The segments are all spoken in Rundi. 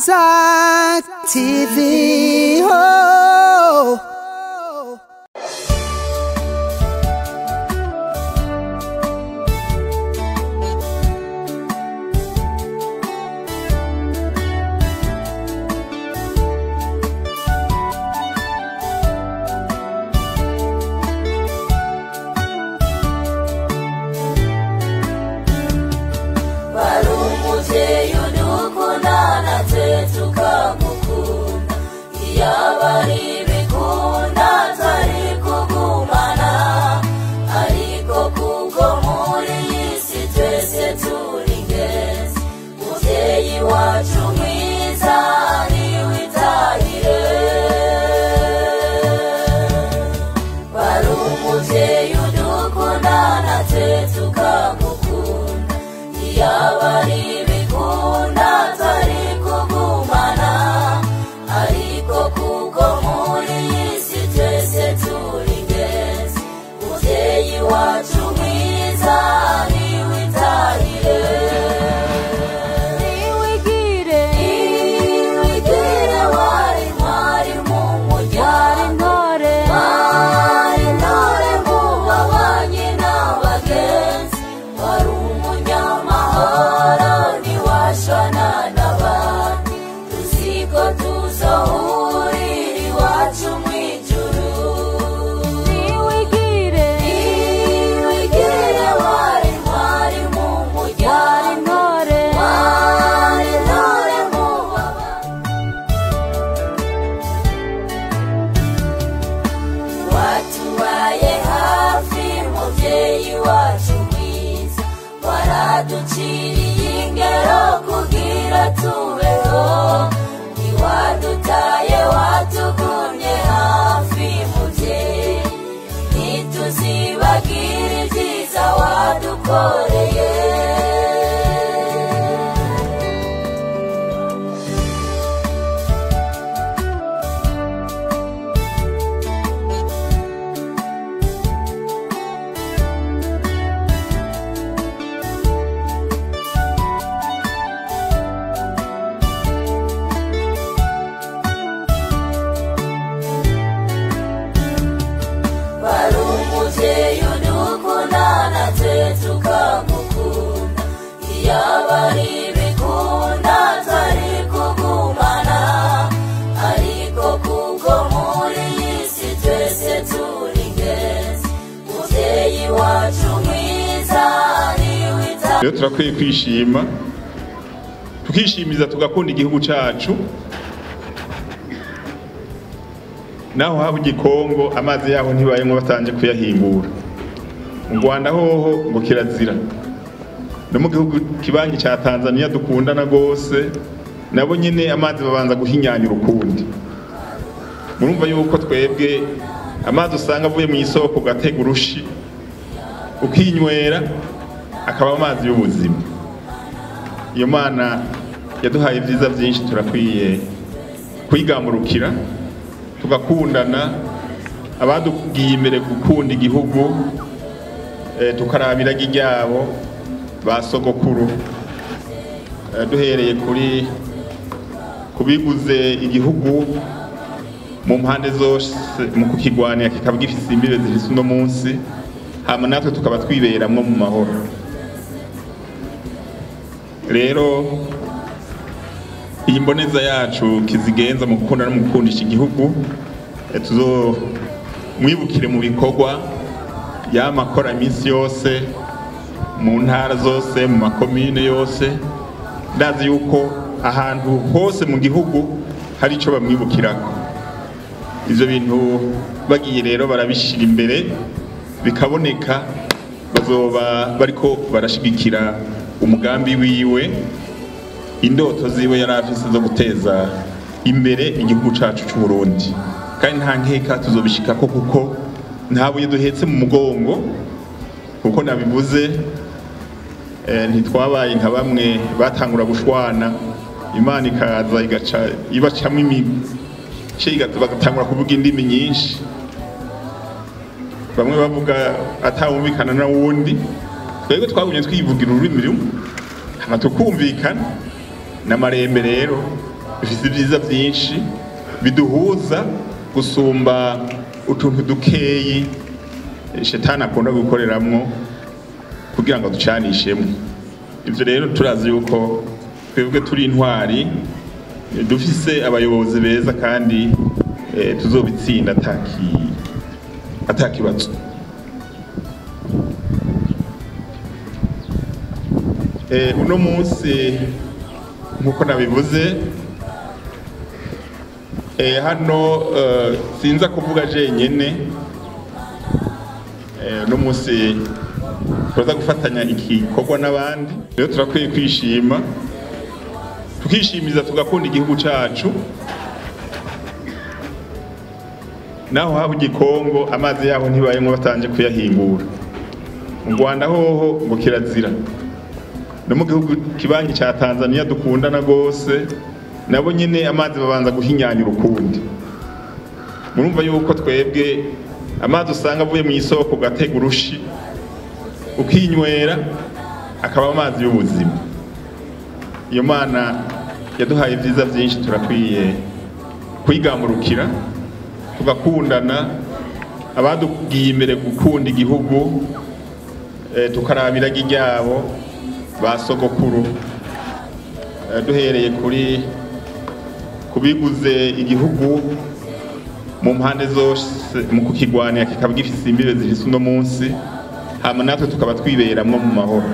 Isaac TV. Oh. barumuvyeyi udukundana twe tukamukunda iyaba ari ibikunda twari kugumana ariko kuko muri iyi si twese turi ingenzi muvyeyi wacu mwiza niwe itahire bari umuvyeyi udukundana twe tukamukunda iyaba ari ibikunda twari kugumana ariko kuko muri iyi si twese turi ingenzi muvyeyi wacu mwiza niwe itahire niwigire niwigire wari mwari mu muryango wari intore mu babanyi n'abagenzi wari umunyamahoro ntiwashwana n'abandi tuziko tuzohurira iwacu mw'ijuru niwigire niwigire wari mwari mu muryango wari intore mu babanyi watubaye hafi muvyeyi wacu mwiza waraduciriye ingero kugira tubeho ntiwadutaye watugumye hafi muvyeyi ntituzibagire ibyiza wadukoreye bari umuvyeyi udukundana twe tukamukunda iyaba ari ibikunda twari kugumana ariko kuko muri iyi si twese turi ingenzi muvyeyi wacu mwiza niwe ita rero turakwiye kwishima tukishimiza tugakunda igihugu cacu naho haba igikongo amazi yaho ntibayemwo batanje kuyahingura mu rwanda hoho ngo kirazira no mu gihugu kibanyi ca tanzania dukundana rwose nabo nyene amazi babanza guhinyanya urukundi murumva yuko twebwe amazi usanga avuye mu isoko ugatega urushi ukinywera akaba amazi y'ubuzima iyo mana yaduhaye ibyiza byinshi turakwiye kuyigamurukira tugakundana abadugiye imbere gukunda igihugu eh, tukarabira ryabo ba sogokuru Eh, duhereye kuri kubiguze igihugu mu mpande zose mu kukigwanira kikaba gifise imbibe zifise uno munsi hama natwe tukaba twiberamwo mu mahoro rero iyi mboneza yacu kizigenza mu gukunda no mu gukundisha igihugu eh, tuzomwibukire mu bikorwa yamakora iminsi yose mu ntara zose mu makomine yose ndazi yuko ahantu hose mu gihugu hari icyo bamwibukirako ivyo bintu bagiye rero barabishira imbere bikaboneka bazoba bariko barashigikira umugambi wiwe indoto ziwe yari afise zo guteza imbere igihugu cacu c'u Burundi kandi nta nkeka tuzobishikako kuko nta buye duhetse mu mugongo kuko nabivuze eh, ntitwabaye nka bamwe batangura gushwana imana ikaza igaca ibacamwo imice igata- bagatangura kuvuga indimi nyinshi bamwe bavuga atawumvikana na wundi twebwe twagumye twivugira ururimi rumwe hama tukumvikana n'amarembe rero dufite ibyiza byinshi biduhuza gusumba utuntu dukeyi shetani akunda gukoreramwo kugira ngo ducanishemo ibyo rero turazi yuko twebwe turi intwari dufise abayobozi beza kandi eh, tuzobitsinda ataki atakibazo Eh, uno munsi nk'uko nabivuze eh, hano eh, sinza kuvuga jenyene eh, uno munsi turaza gufatanya igikorwa n'abandi rero turakwiye kwishima tukishimiza tugakunda igihugu cacu naho haba igikongo amazi yaho ntibayemwo batanje kuyahingura mu rwanda hoho ngo kirazira no mu gihugu kibanyi ca tanzania dukundana rwose nabo nyene amazi babanza guhinyanya urukundi murumva yuko twebwe amazi usanga avuye mu isoko ugatega urushi ukinywera akaba amazi y'ubuzima iyo mana yaduhaye ibyiza byinshi turakwiye kwigamurukira tugakundana abadugiye imbere gukunda igihugu eh, tukarabira ryabo ba sogokuru Eh, duhereye kuri kubiguze igihugu mu mpande zose mu kukigwanira kikaba gifise imbibe zihise uno munsi hama natwe tukaba twiberamwo mu mahoro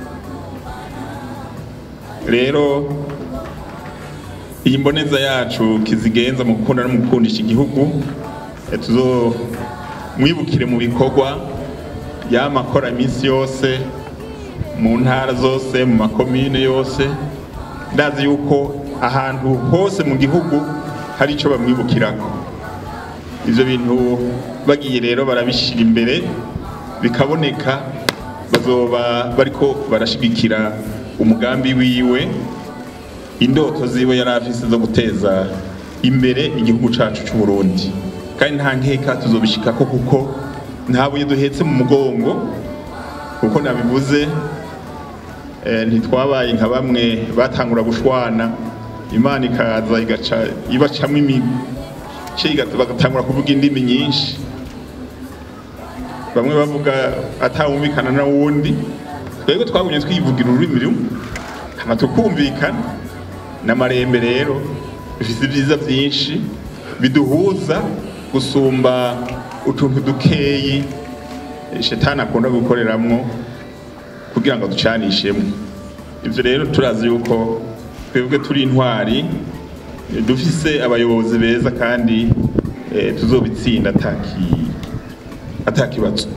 rero iyi mboneza yacu kizigenza mu gukunda no mu gukundisha igihugu eh, tuzomwibukire mu bikorwa yamakora iminsi yose mu ntara zose mu makomine yose ndazi yuko ahantu hose mu gihugu hari icyo bamwibukirako ivyo bintu bagiye rero barabishira imbere bikaboneka bazoba bariko barashigikira umugambi wiwe indoto ziwe yari afise zo guteza imbere igihugu cacu c'u Burundi kandi nta nkeka tuzobishikako kuko nta buye duhetse mu mugongo kuko nabivuze eh, ntitwabaye nka bamwe batangura gushwana imana ikaza igaca ibacamwo imice igata- bagatangura kuvuga indimi nyinshi bamwe bavuga atawumvikana na wundi twebwe twagumye twivugira ururimi rumwe hama tukumvikana n'amarembe rero bifise ibyiza byinshi biduhuza gusumba utuntu dukeyi eh, shetani akunda gukoreramwo kugira ngo ducanishemo ibyo rero turazi yuko twebwe turi intwari eh, dufise abayobozi beza kandi eh, tuzobitsinda ataki atakibazo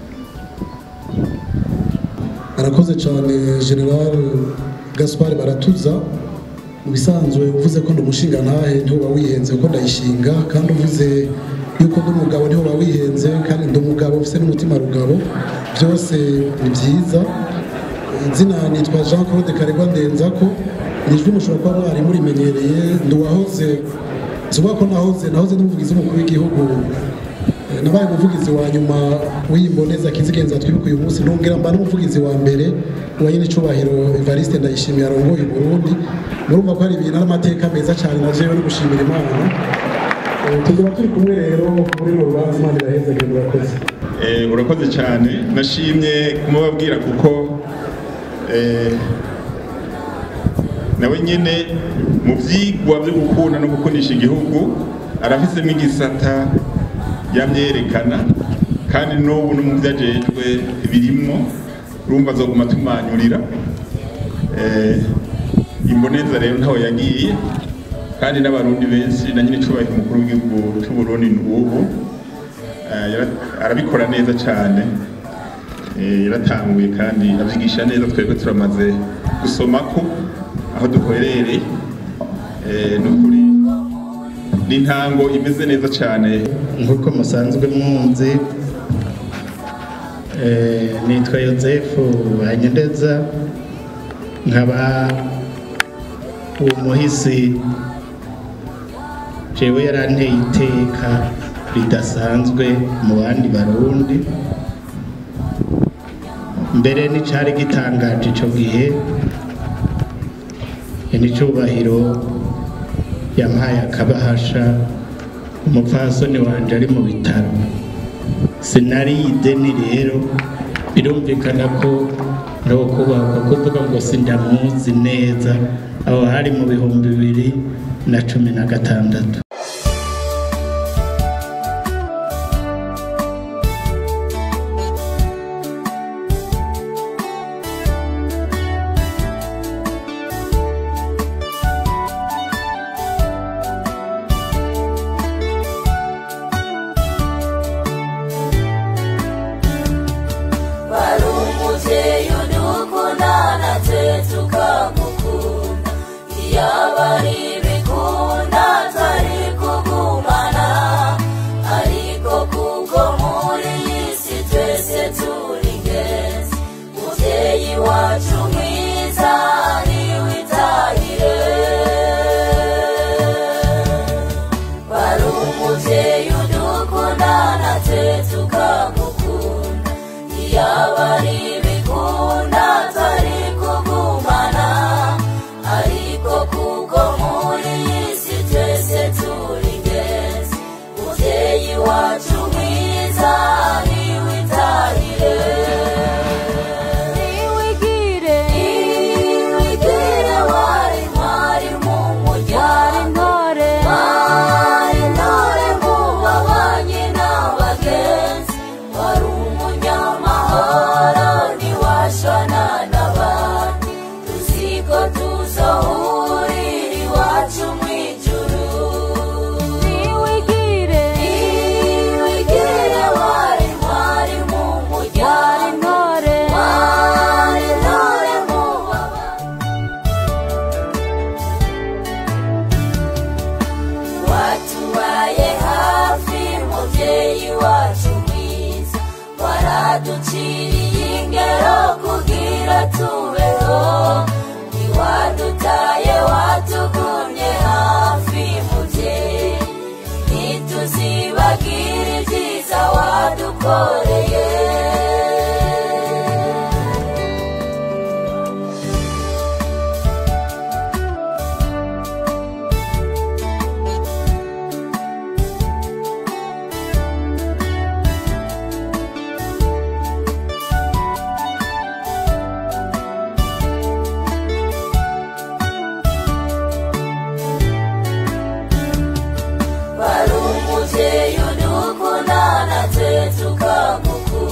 arakoze cyane general gaspar baratuza mu bisanzwe uvuze ko ndi umushinga ntahe ntiwoba wihenze ko ndayishinga kandi uvuze yuko ndi umugabo ntiwoba wihenze kandi ndi umugabo ufite n'umutima rugabo byose ni byiza izina nitwa jean claude karegwa ndenzako ni ijwi mushobora kuba mwari murimenyereye ndi uwahoze nzuba ko nahoze nahoze n'umuvugizi w'umukuru w'igihugu Eh, nabaye umuvugizi wa nyuma w'imboneza kizigenza twibuka uyu munsi nongera mba n'umuvugizi wa mbere wa nyine icubahiro Evariste Ndayishimiye arongoye u Burundi murumva ko hari ibintu n'amateka meza cyane na jewe no gushimira Imana Eh, tuzaba turi kumwe rero muri uru rubanza Imana irahezagire murakoze Eh, urakoze cyane nashimye kumubabwira kuko eh, nawe nyine mu byigwa byo gukunda no gukundisha igihugu arafisemo igisata yamyerekana kandi n'ubu no mu byo ajejwe birimwo urumva azoguma tumanyurira Eh, imboneza rero ntaho yagiye kandi n'abarundi benshi na nyine icubahiro umukuru w'igihugu c'u Burundi n'ubu Eh, yara- arabikora neza cyane Eh, yaratanguye kandi abyigisha neza twebwe turamaze gusoma ko aho duherereye Eh, ni ukuri ni intango imeze neza cyane nk'uko musanzwe mwunzi eh, nitwa yosefu hanyendeza nkaba uwo muhisi jewe yaranteye iteka ridasanzwe mu bandi barundi mbere n'icari gitangaje ico gihe ni icubahiro yampaye akabahasha umupfasoni wanje ari mu bitaro sinari ideni rero birumvikana ko ndokubakwa kuvuga ngo sindamuzi neza aho hari mu bihumbi bibiri na cumi na gatandatu wari umubyeyi udukundana twe tukamukunda iyaba ari ibikunda twari kugumana ariko kuko muri iyi si twese turi ingenzi mubyeyi wacu mwiza niwe itahire wari umubyeyi udukundana twe tukamukunda iyaba ari ibikunda twari kugumana ariko kuko muri iyi si twese turi ingenzi mubyeyi wacu mwiza niwe itahire niwigire niwigire wari mwari mu muryango wari intore mu babanyi n'abagenzi wari umunyamahoro ntiwashwana n'abandi tuzi ko tuzohurira iwacu mu ijuru niwigire niwigire wari mwari mu muryango wari intore mu babanyi watubaye hafi mubyeyi wacu mwiza waraduciriye ingero kugira tubeho ntiwadutaye watugumye hafi mubyeyi ntituzibagire ibyiza wadukoreye wari umubyeyi udukundana twe tukamukunda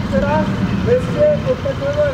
sera resté au pétrole.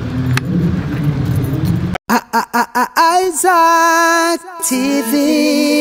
Isaac TV.